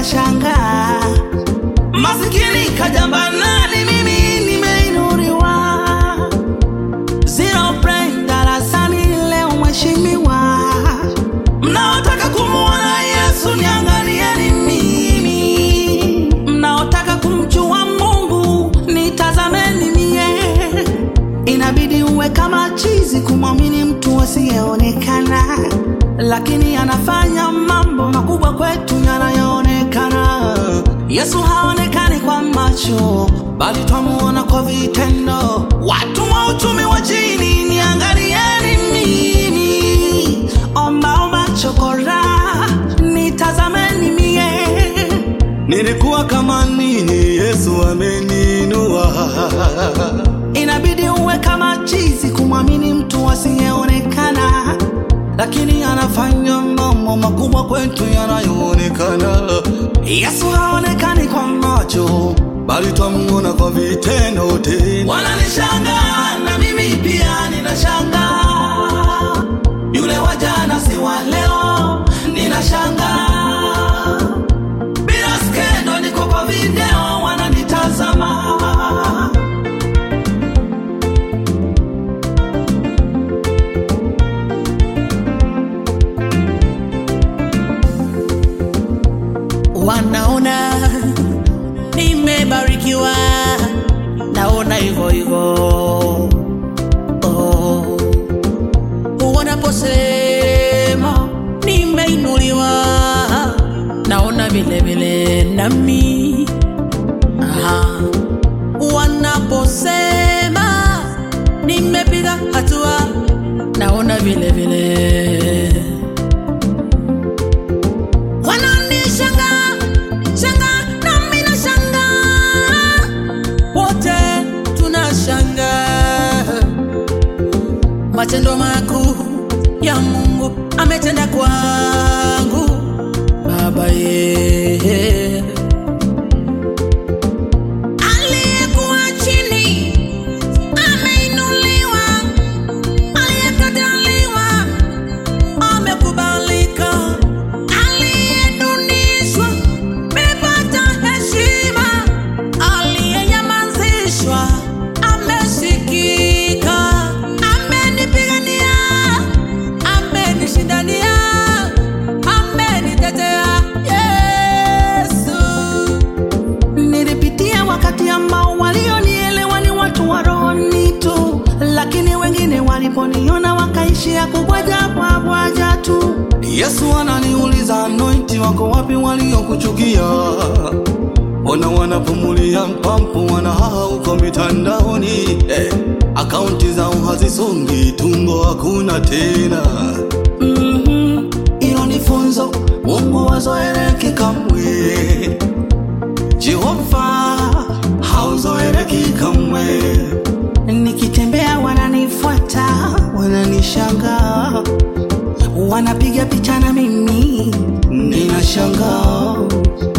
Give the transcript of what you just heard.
ninashangaa masikini kajambanani, mimi nimeinuliwa. Zero brain darasani leo mheshimiwa, mnaotaka kumuona Yesu niangalieni mimi, mnaotaka kumjua Mungu nitazameni mie. Inabidi uwe kama chizi kumwamini mtu asiyeonekana, lakini anafanya mambo makubwa kwetu yanayoonekana. Yesu haonekani kwa macho, bali twamuona kwa vitendo. Watu wa uchumi wa chini, niangalieni mimi, ombaomba chokora, nitazameni mie. Nilikuwa kama nini, Yesu ameninua. Inabidi uwe kama chizi kumwamini mtu asiyeonekana, lakini anafanya mambo makubwa kwetu yanayoonekana. Yesu haonekani kwa macho, bali twamuona kwa vitendo tena. wananishangaa na mimi pia ninashangaa. Yule wa jana si wa leo, ninashangaa. Bila skendo, niko kwa video, wananitazama. wanaona nimebarikiwa, naona hivyo hivyo. Oh. Wanaposema nimeinuliwa, naona vile vile nami. Aha. Wanaposema nimepiga hatua, naona vile vile wananishangaa shangaa nami nashangaa wote tunashangaa matendo makuu ya mungu ametenda kwangu baba ye aliyekuwa chini ameinuliwa aliyekataliwa amekubalika, aliyedunishwa mepata heshima, aliyenyamazishwa amesikika, amenipigania, amenishindania, amenitetea Yesu. Nilipitia wakati ambao walionielewa ni watu wa rohoni tu, lakini wengine waliponiona wakaishia kubwaja bwabwaja tu. Yesu ananiuliza anointi wako wapi waliokuchukia? Ona wanapumulia mpampu wanahaha huko mitandaoni eh, akaunti zao hazisongi, tumbo hakuna tena. Mhm, Hilo ni funzo, Mungu wazoeleki kamwe. Jehova hauzoeleki kamwe. Nikitembea wananifuata, wananishangaa, wanapiga picha na mimi, ninashangaa.